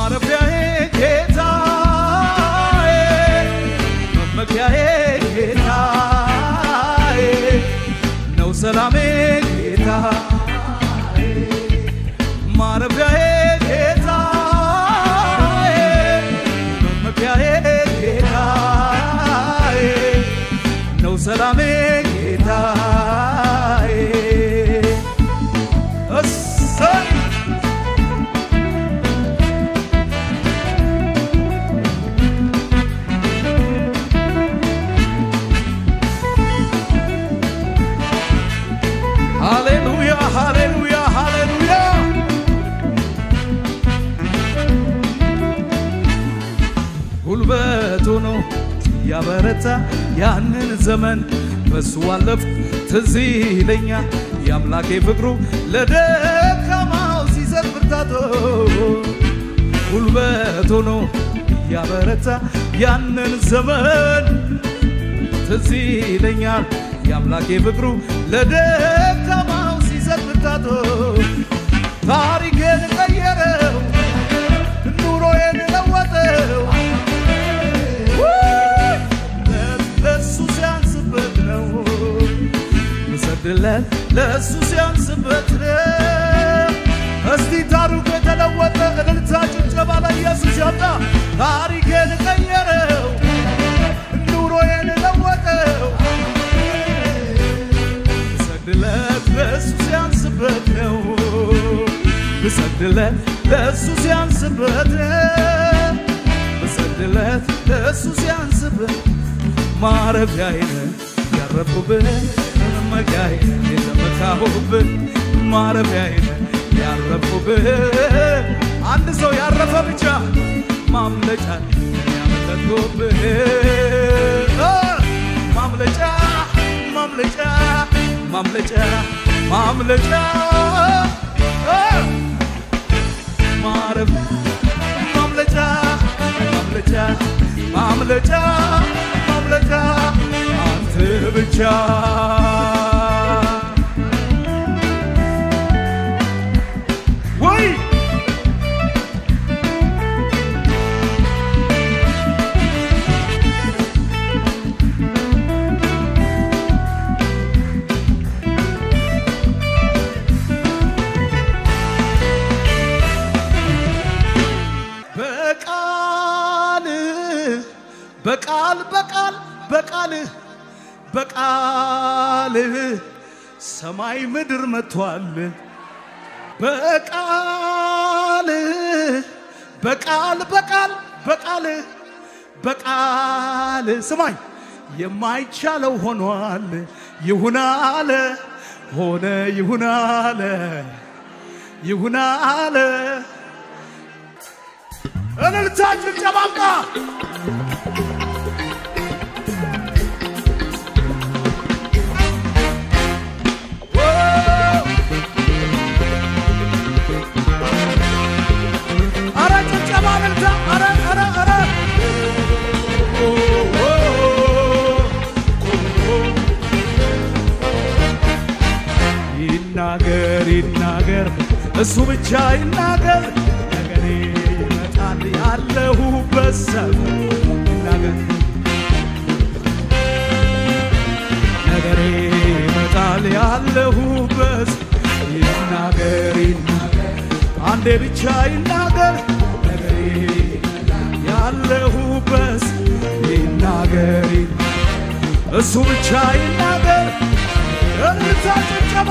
ማረፊያዬ ጌታዬ መመኪያዬ ጌታዬ ነው ሰላሜ ጌታዬ ማረፊያዬ ጌታዬ መመኪያዬ ጌታዬ ነው ሰላሜ ጌታዬ እሰይ ሃሌሉያ ሃሌሉያ ሃሌሉያ ጉልበቱ ነው ያበረታ ያንን ዘመን በሱ አለፍ ትዝ ይለኛል የአምላኬ ፍቅሩ ለደካማው ሲሰጥ ብርታቶ ጉልበቱ ነው ያበረታ ያንን ዘመን ትዝ ይለኛል የአምላኬ ፍቅሩ ለደካማው ሲሰጥ ብርታቶ ታሪኬን ቀየረው ኑሮዬን ለወጠው ለሱ ሲያንስበት ነው ምሰድለት ለሱ ሲያንስበት ነው እስቲ ታሪኩ የተለወጠ እልልታ ጭብጨባ ለኢየሱስ ያምጣ ታሪኬን ቀየረው ኑሮዬን ለወጠው ብሰግድለት ለእሱ ሲያንስበት ነው ብሰግድለት ለእሱ ሲያንስበት ነው ብሰግድለት ለእሱ ሲያንስበት ማረፊያዬን ያረፍኩብህ መመኪያዬን የተመካሁብህ ማረፊያዬን ያረፍኩብህ አንድ ሰው ያረፈ ብቻ ማምለጫ ያመለጥኩብህ ማምለጫ ማምለጫ ማምለጫ ማምለጫ ማረፍ ማምለጫ ማምለጫ ማምለጫ ማምለጫ አንተ ብቻ ወይ በቃል በቃል በቃል በቃል በቃል ሰማይ ምድር መጥቷል። በቃል በቃል በቃል በቃል በቃል ስማኝ የማይቻለው ሆኗል። ይሁን አለ ሆነ ይሁን አለ ይሁን አለ እልልታችን ጨባምቃ አረ ጭብጨባ እልልታ አረ አረ አረ ይናገር ይናገር እሱ ብቻ ይናገር ነገሬ ይመጣል ያለሁበት ሰፈር ይናገር ነገሬ ይመጣል ያለሁበት ይናገር ይናገር አንዴ ብቻ ይናገር ነገሬ ያለሁበት ይናገር ይናገር እሱ ብቻ ይናገር እልልታ ጭብጨባ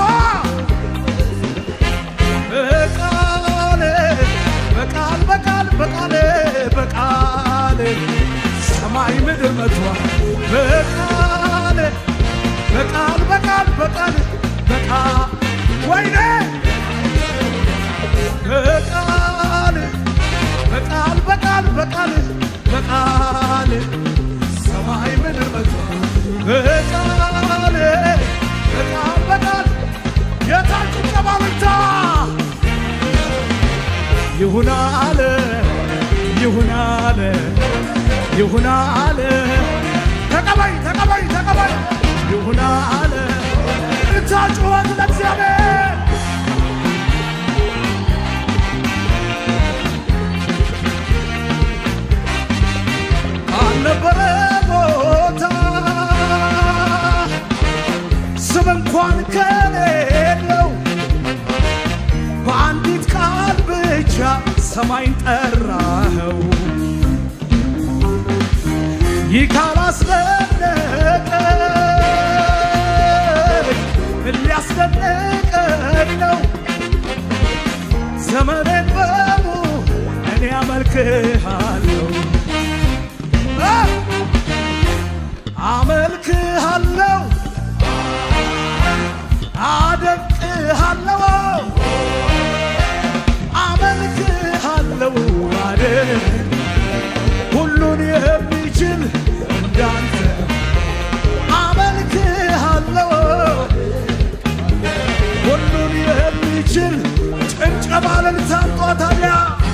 በቃል በቃል በቃል በቃል በቃል ሰማይ ምድር መጥቷል በቃል በቃል በቃል በቃል በቃል ወይኔ በቃል በቃል በቃል በቃል በቃል ሰማይ ምድር መጥቷል በቃል በቃል በቃል የታች ጭብጨባ ብቻ ይሁን አለ ይሁን አለ ይሁን አለ ተቀበይ ተቀበይ ተቀበይ ይሁን አለ እታ ጩኸት ለእግዚአብሔር ሰማይን ጠራኸው ይህ ካላስደነቀኝ ምን ሊያስደንቀኝ ነው? ዘመኔን በሙ እኔ አመልክሃለሁ አ! አመልክሃለሁ አደንቅሃለሁ አመልክሃለሁ አደንቅ ሁሉን የሚችል እንዳንተ አመልክሃለሁ ሁሉን የሚችል ጭብጨባ ለልታምጧ ታዲያ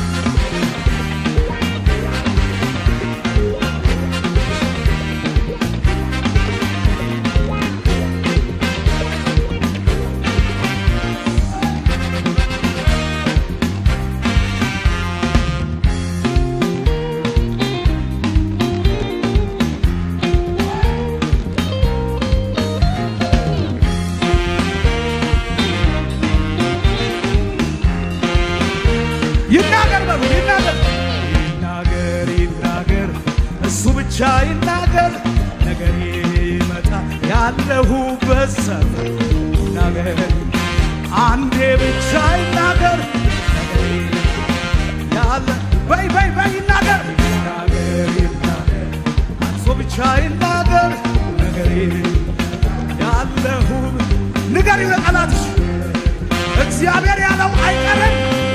ይናገር በሉ ይናገር ይናገር ይናገር እሱ ብቻ ይናገር ነገር ይመጣ ያለሁበት ሰፈር ይናገር አንዴ ብቻ ይናገር ነገሬ ያለ በይ በይ በይ ይናገር ይናገር ይናገር እሱ ብቻ ይናገር ነገሬ ያለሁ ንገሪ ለጠላትሽ እግዚአብሔር ያለው አይቀርም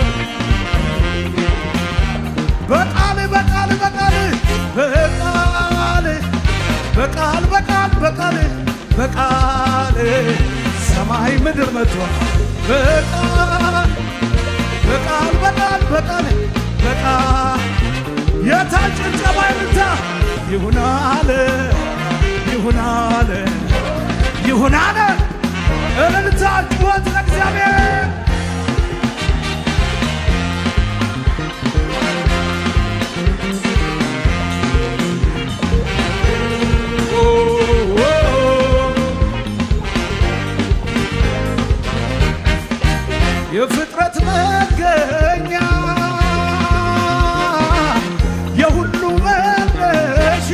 በቃል በቃል በቃል በቃል በቃል በቃል በቃል በቃል ሰማይ ምድር መጥቷል በቃል በቃል በቃል በቃል በቃል የታል ጭብጨባ ይምታ ይሁን አለ ይሁን አለ ይሁን አለ እልልታ ጩኸት ለእግዚአብሔር የፍጥረት መገኛ የሁሉ መነሻ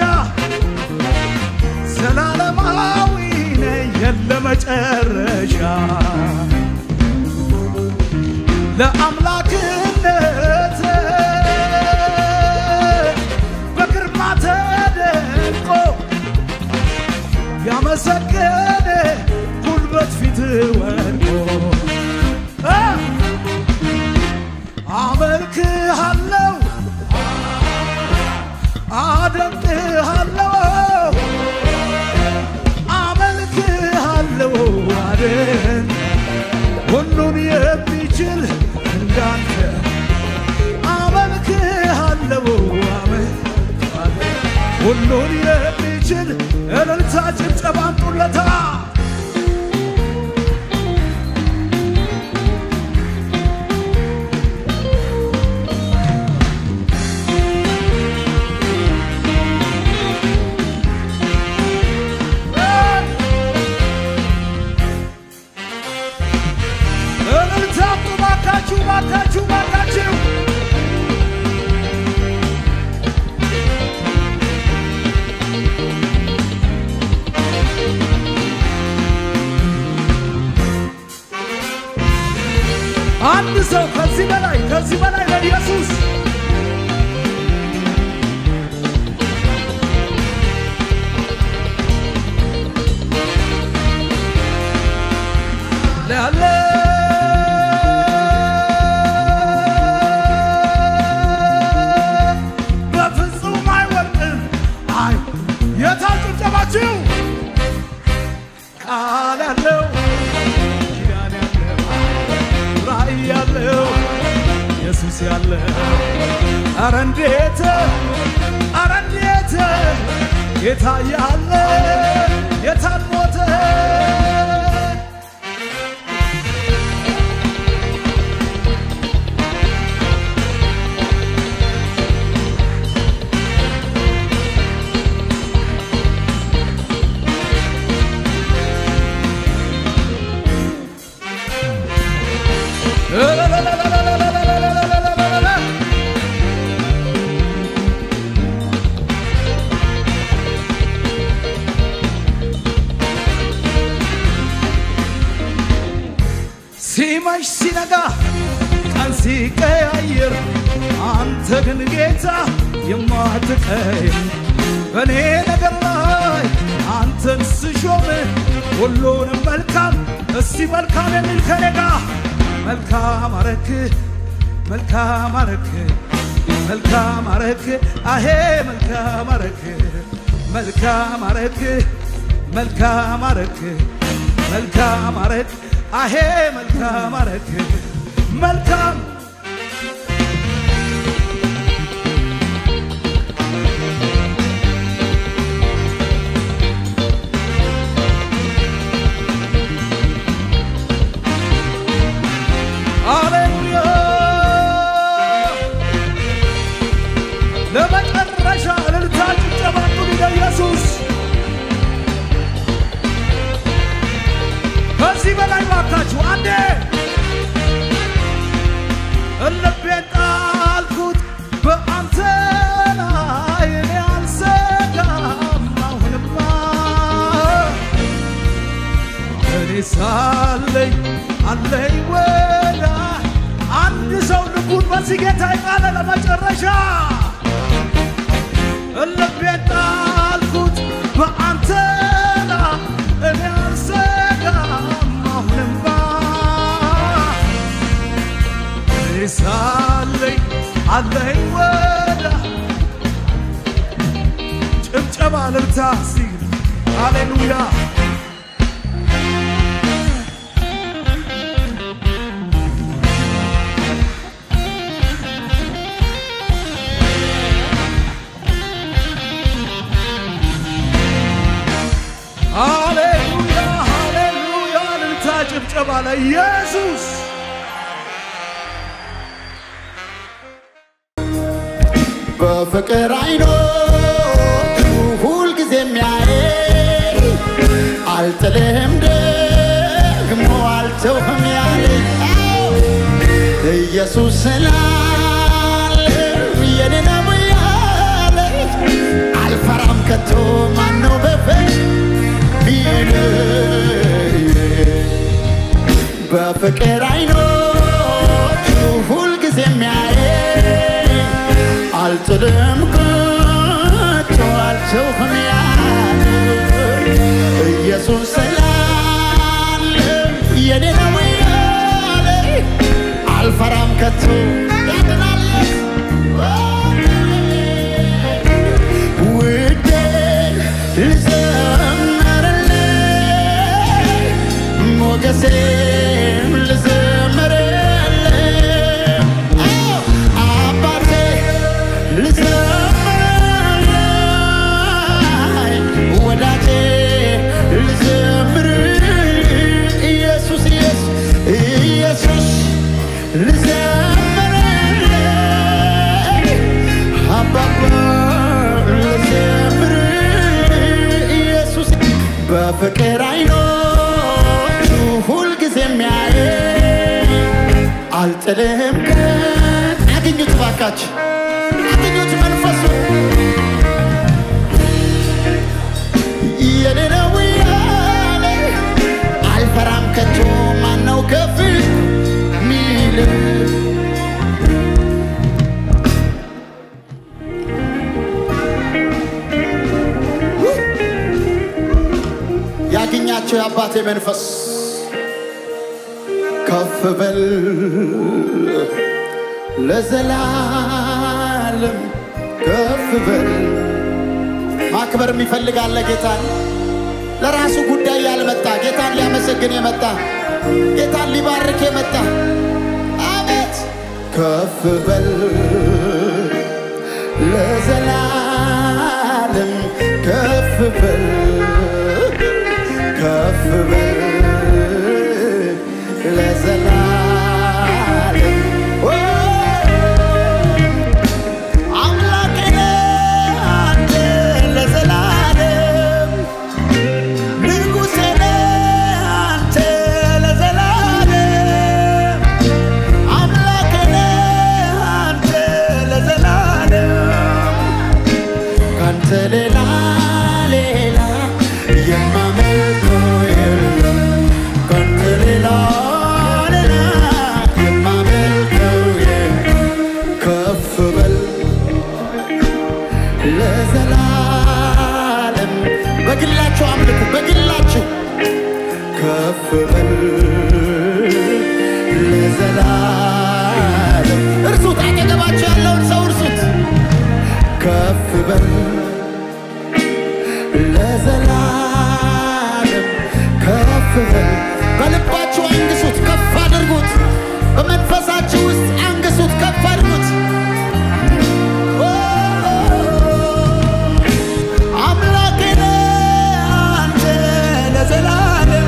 ዘላለማዊ ነህ የለ መጨረሻ ለአምላክነት በግርማ ተደንቆ ያመሰገነ ጉልበት ፊት ወድቆ አ! አመልክሃለሁ አደንቅሃለሁ አመልክሃለሁ አደን ሁሉን የሚችል እንዳንተ አመልክሃለሁ አመልክሃለሁ ሁሉን የሚችል እልልታ ጭብጨባ አምጡለታ እልልታ አምጡ ባካችሁ ባካችሁ ባካችሁ አንድ ሰው ከዚህ በላይ ከዚህ በላይ ለኢየሱስ ያለ በፍጹም አይወድቅም። አይ የታል ጭብጨባችሁ? ቃል ያለው ኪዳን ያለው ራእይ ያለው ኢየሱስ ያለው ኧረ እንዴት ኧረ እንዴት ጌታ ያለ የታል ሞተ ግን ጌታ የማትቀይም በእኔ ነገር ላይ አንተን ስሾም ሁሉንም መልካም እስቲ መልካም የሚል ከኔ ጋር መልካም አረክ መልካም አረክ መልካም አረክ አሄ መልካም አረክ መልካም አረክ መልካም አረክ መልካም አረክ አሄ መልካም አረክ መልካም ሃሌሉያ ለመጨረሻ እልልታ ጭብጨባ ሁሉ ለኢየሱስ ከዚህ በላይ ባካችሁ አንዴ ልቤን ጣልኩት በአንተ ላይ እኔ አልሰጋም አሁንማ እኔ ሳለኝ አለኝ ወዳ አንድ ሰው ልቡን በዚህ ጌታ ይቃለ ለመጨረሻ ልቤን ጣልኩት በአንተ ላይ እኔ አልሰጋም አሁንማ እኔ ሳለኝ አለኝ ወዳ ጭብጨባ ልልታ ሲል ሃሌሉያ ሃሌሉያ ሃሌሉያ ልልታ ጭብጨባ ለኢየሱስ በፍቅር አይኖቹ ሁልጊዜ የሚያይ አልጥልህም ደግሞ አልተውህም ያለ ኢየሱስ ስላለ የኔ ነው ያለ አልፈራም ከቶ ማነው በፈት ቢል በፍቅር አይኖቹ ሁልጊዜ የሚያይ አልጥልም ከቶ አልተውህም ያለ ኢየሱስ ስላለ የኔ ነው ያለ አልፈራም ከቶ ያድናል ውዴ ልዘምርልህ ሞገሴም ልዘምርልህ አባቴ ልዘምርልህ ወዳጄ ልዘምርልህ ኢየሱስ ኢየሱስ ኢየሱስ ልዘምርልህ አባባ ልዘምርልህ ኢየሱስ በፍቅር አይኖቹ ሁልጊዜ የሚያይ አልጥልህም ቀን አግኙት ባካች አግኙት መንፈሱ የኔ ነው ያለ አልፈራም ከቶ ማነው ከፍ ሚል ያገኛቸው የአባቴ መንፈስ ከፍ በል ለዘላለም ከፍ በል ማክበር የሚፈልግ አለ ጌታን ለራሱ ጉዳይ ያልመጣ ጌታን ሊያመሰግን የመጣ ጌታን ሊባርክ የመጣ አቤት ከፍ በል ለዘላለም ከፍ በል ከፍ በል ለዘላለም ኦ፣ አምላኬ ነህ አንተ ለዘላለም ንጉሴ ነህ አንተ ለዘላለም አምላኬ ነህ አንተ ለዘላለም ካንተ ሌላ ሌላ ለዘላለም በግላችሁ አምልኩ በግላችሁ ከፍ በል ለዘላለም እርሱት አጠገባችሁ ያለውን ሰው እርሱት ከፍ በል ለዘላለም ከፍ በል በልባችሁ አንግሱት ከፍ አድርጉት በመንፈሳችሁ ውስጥ አንግሱት ከፍ አድርጉት አምላኬ ነህ አንተ ለዘላለም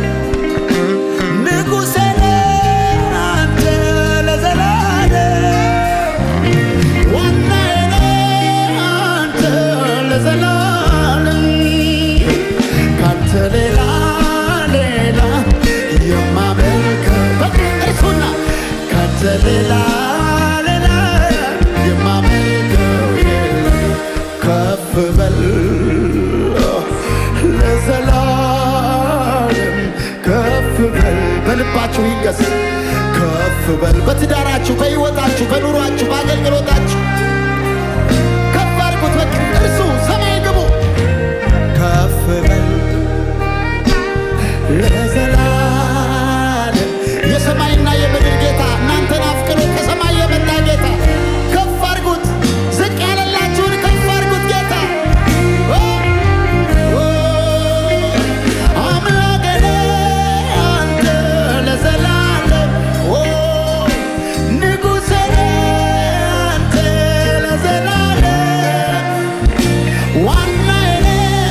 ንጉሴ ነህ አንተ ለዘላለም ዋናዬ ነህ አንተ ለዘላለም ካንተ ሌላ ሌላ የማመልከው በቃ እርሱና ካንተ ሌላ ሌላ የማመልከው የለም ከፍ በል ለዘላለም ከፍ በል በልባችሁ ይንገስ ከፍ በል በትዳራችሁ በሕይወታችሁ በኑሯችሁ በአገልግሎታችሁ ከፍ አድርጉት በቃ እርሱ ሰማይ ግቡ ከፍ በል ለዘላለም የሰማይና የምድር ጌታ እናንተን አፍቅሮ ከሰማይ የመጣ ጌታ ከፍ አድርጉት ዝቅ ያለላችሁን ከፍ አድርጉት ጌታ ኦ፣ ኦ፣ አምላኬ ነህ አንተ ለዘላለም ኦ፣ ንጉሴ ነህ አንተ ለዘላለም ዋናዬ ነህ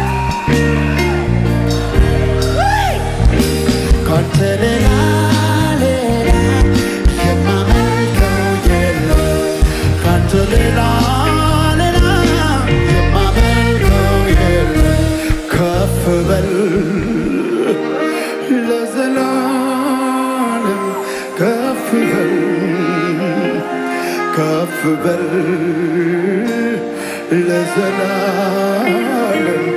ካንተ ሌላ ሌላ የማመልከው የለም ካንተ ሌላ ሌላ የማመልከው የለም ከፍ በል ለዘላለም ከፍ በል ከፍ በል ለዘላለም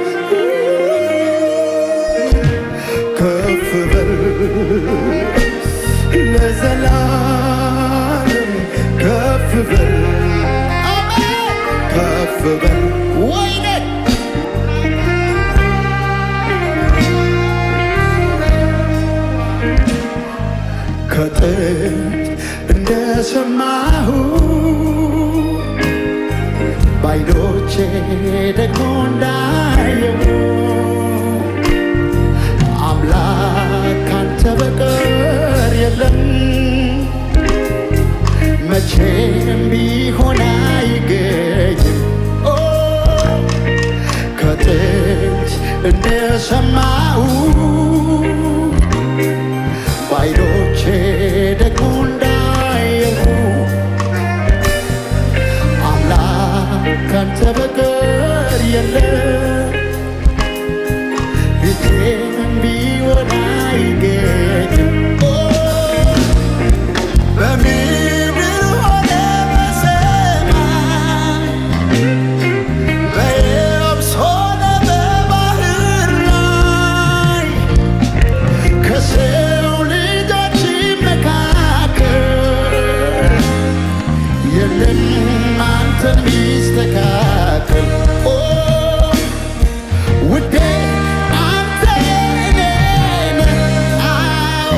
ከፍ በል ለዘላለም ከፍ በል ከፍ በል ወይኔ ከጥንት እንደሰማሁ ባይኖቼ ደግሞ እንዳየው አምላክ ካንተ በቀር የለም መቼም ቢሆን አይገኝም ኦ ከጥንት እንደሰማሁ ባይኖቼ ደግሞ እንዳየሁ አምላክ ካንተ በቀር የለም ፊቴም ቢሆን አይገኝም ኦ በምድር ሆነ በሰማይ በየብስ ሆነ በባህር ላይ ከሰው ልጆች መካከል የለም አንተን ሚስተካከል ኦ ውዴ አንተ የኔ ነህ አዎ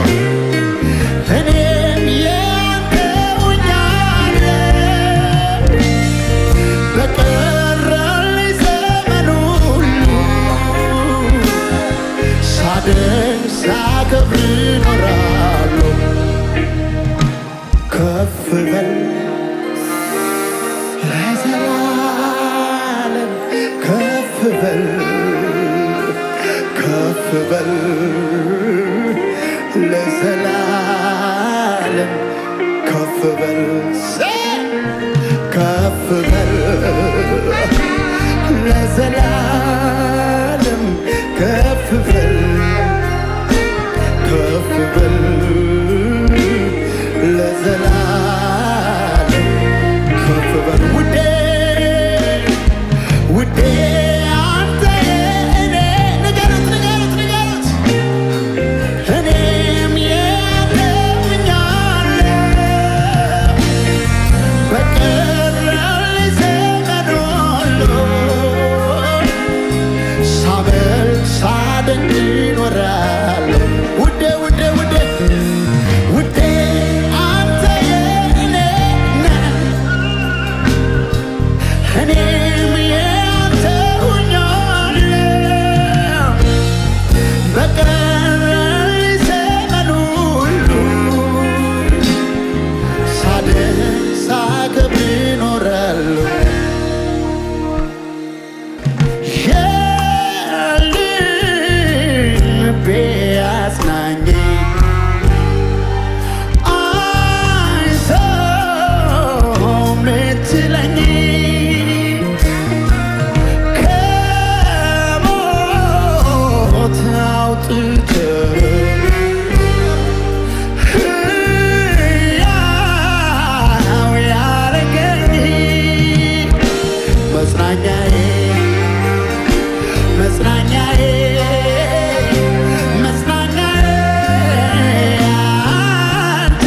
እኔም ያንተ ሆኛለሁ በቀረልኝ ዘመን ሁሉ ሳደንቅ ሳከብር እኖራለሁ ከፍ በል ለዘላለም ከፍ በል ከፍ በል ለዘላለም ከፍ በል ከፍ በል ለዘላለም ከፍ በል ከፍ በል ለዘላለም ከፍ በል ውዴ ውዴ አንተ የእኔ ንገሩት ንገሩት ንገሩት እኔም ያንተ ሆኛለሁ በቀረልኝ እኔም ያንተ ሆኛለሁ በቀረኝ ዘመን ሁሉ ሳድን ሳከብር እኖራለሁ የልቤ አጽናኝ አይዞህ ምትለኝ ከሞት አውጥተህ ሕያው ያረገኝ መጽናኛዬ መጽናኛዬ መጽናኛዬ አንተ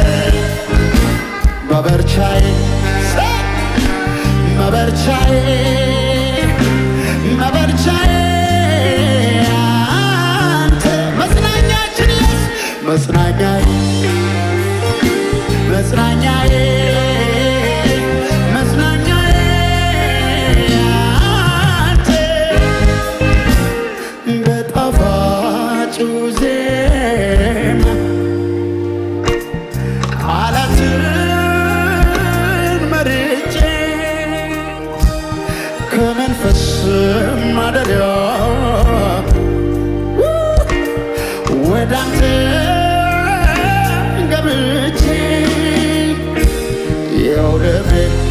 መበርቻዬ መበርቻዬ መበርቻዬ አንተ መጽናኛችን ኢየሱስ መጽናኛዬ መጽናኛዬ መጽናኛዬ አንተ በጣፋጩ ዜማ ቃላትን መርጬ ከመንፈስ ማደሪያ ወደ አንተ ገብቼ የውደቤ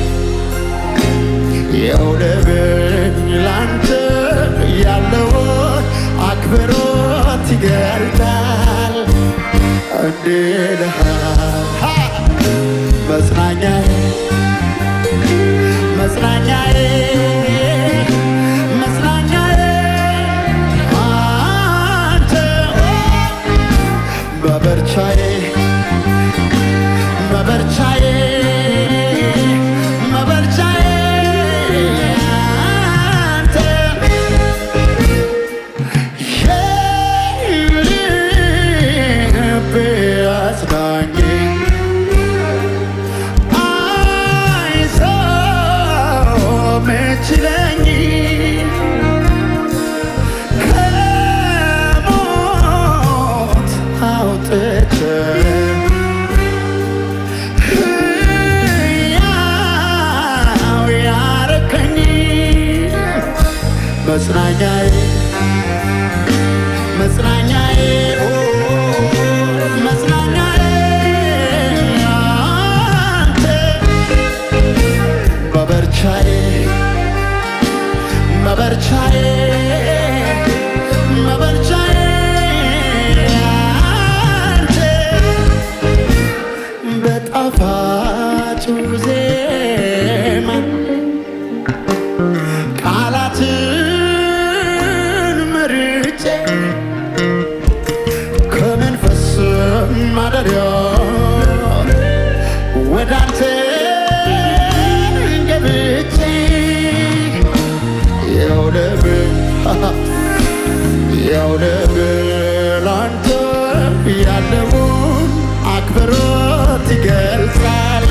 የውደቤን ላንተ ያለውን አክብሮት ይገልጣል እንዲልሃል መጽናኛዬ መጽናኛዬ መጽናኛዬ አንተ መበርቻዬ መበርቻዬ መበርቻዬ አንተ የልቤ አጽናኝ አይዞህ ምትለኝ ከሞት አውጥተህ ሕያው ያረከኝ መጽናኛዬ መጽናኛዬ ኦ መጽናኛዬ አንተ መበርቻዬ መበርቻዬ መበርቻዬ አንተ በጣፋጩ ዜማ ቃላትን መርጬ ከመንፈስ ማደሪያ ወደ አንተ ገብቼ የውደብ የውደብ ላንተ ያለውን አክብሮት ይገልጻል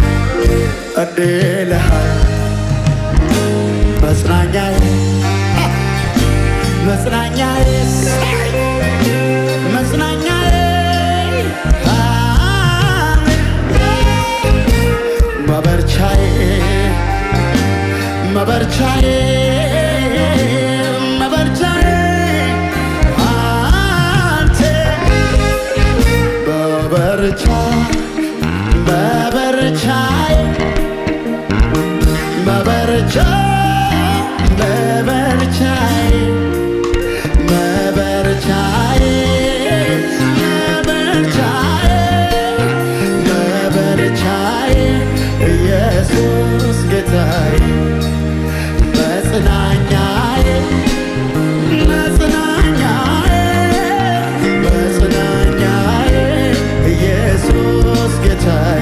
እንዲልሃል መጽናኛዬ መጽናኛዬ መጽናኛዬ መበርቻዬ መበርቻዬ መበርቻዬ አንተ በበርቻ በበርቻዬ መበርቻ መበርቻዬ መበርቻዬ መበርቻዬ መበርቻዬ ኢየሱስ ጌታዬ መጽናኛዬ መጽናኛዬ መጽናኛዬ ኢየሱስ ጌታዬ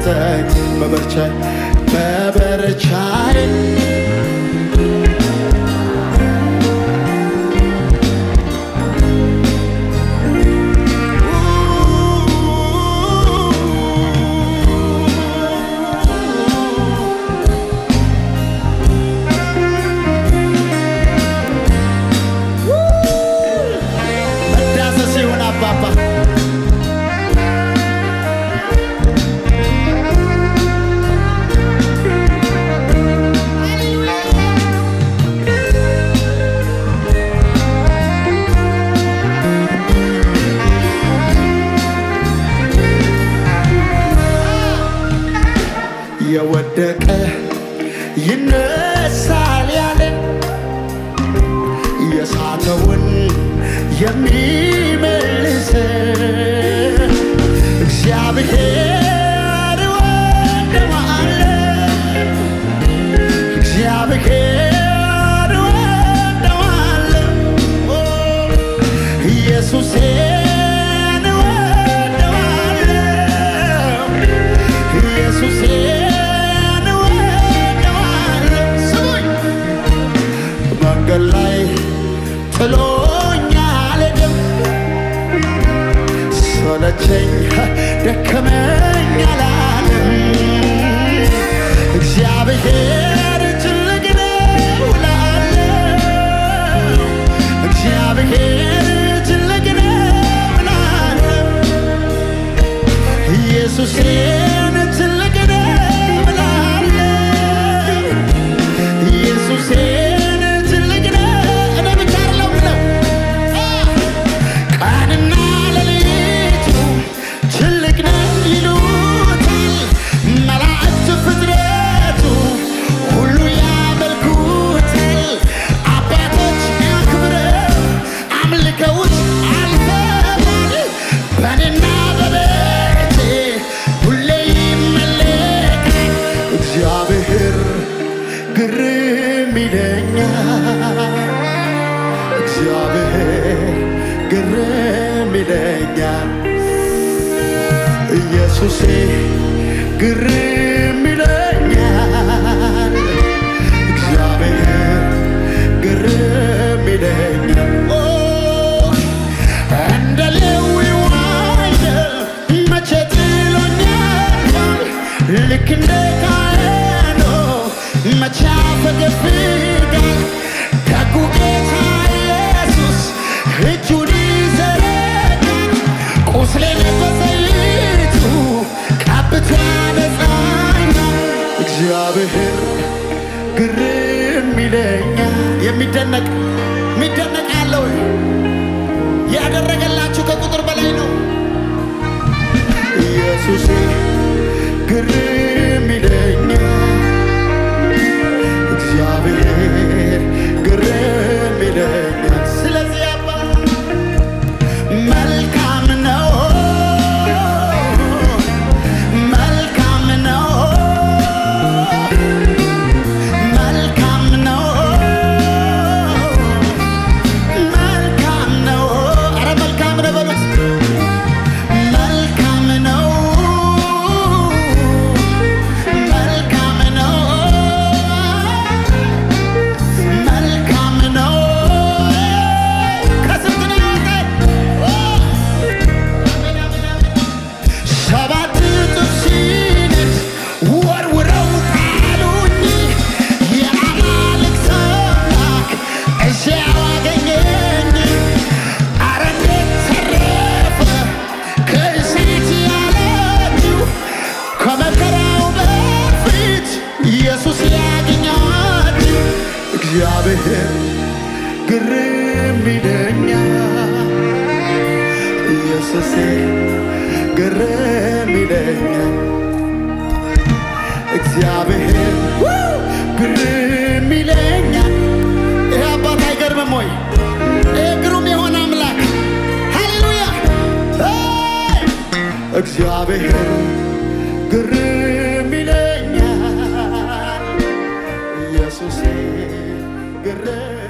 ሰጠኝ መበርቻይ መበርቻይ መዳሰስ ይሁን አባባ የወደቀ ይነሳል ያለን የሳተውን የሚመልስ እግዚአብሔር ወደዋለ እግዚአብሔር ወደዋለ ኢየሱሴን ወደዋለ ኢየሱሴን ወደዋለ ስሙኝ መንገድ ላይ ጥሎኝ አልሄድም ሰለቸኝ ደከመኝ አላለም እግዚአብሔር ትልቅ ነው እላለሁ እግዚአብሔር ትልቅ ነው እላለሁ ኢየሱሴን ትልቅ ነው እላለሁ ኢየሱሴን ትልቅ ነው እኔ ብቻ አይደለም ብለው ቀንና ሌሊቱ ትልቅ ነው ይሉታል መላእክት ፍጥረቱ ሁሉ ያመልኩታል አባቶች አክብረው አምልከውት አልፈዋል በእኔና በቤቴ ሁሌ ይመለካል እግዚአብሔር ግርም ይለኛል እግዚአብሔር ግርም ይለኛል ኢየሱሴ ግርም ይለኛል እግዚአብሔር ግርም ይለኛል ኦ፣ እንደ ሌዊው አይደል መቼ ጥሎኛል ልክ እንደ ካህኑ መቼ አፈገፍጋል ደጉ ጌታ ኢየሱስ እጁን ይዘረጋል ቁስሌን በዘይቱ ቀብቶ ያነጻኛል እግዚአብሔር ግርም ይለኛል የሚደነቅ የሚደነቅ ያለው ያደረገላችሁ ከቁጥር በላይ ነው ኢየሱሴ ግርም ይለኛል እግዚአብሔር ግርም ይለኛል ስለዚህ አባ መልካም ነው መልካም ነው መልካም ነው መልካም ነው ኧረ መልካም ነው በሉት መልካም ነው መልካም ነው መልካም ነው ከስንት ነው ያወጣኝ? ሰባት እጥፍ ሲነድ ወርውረው ጣሉኝ። የአማልክት አምላክ እዚያው አገኘኝ። ኧረ እንዴት ተረፈ ከሴት ያለችው ከመከራው በፊት ኢየሱስ ያገኛችሁ እግዚአብሔር ግርም ይለኛል ኢየሱሴ ግርም ይለኛል እግዚአብሔር ግርም ይለኛል ይህ አባት አይገርምም ወይ ይህ ግሩም የሆነ አምላክ ሃሌሉያ ሄይ! እግዚአብሔር ግርም ይለኛል ኢየሱሴ ግርም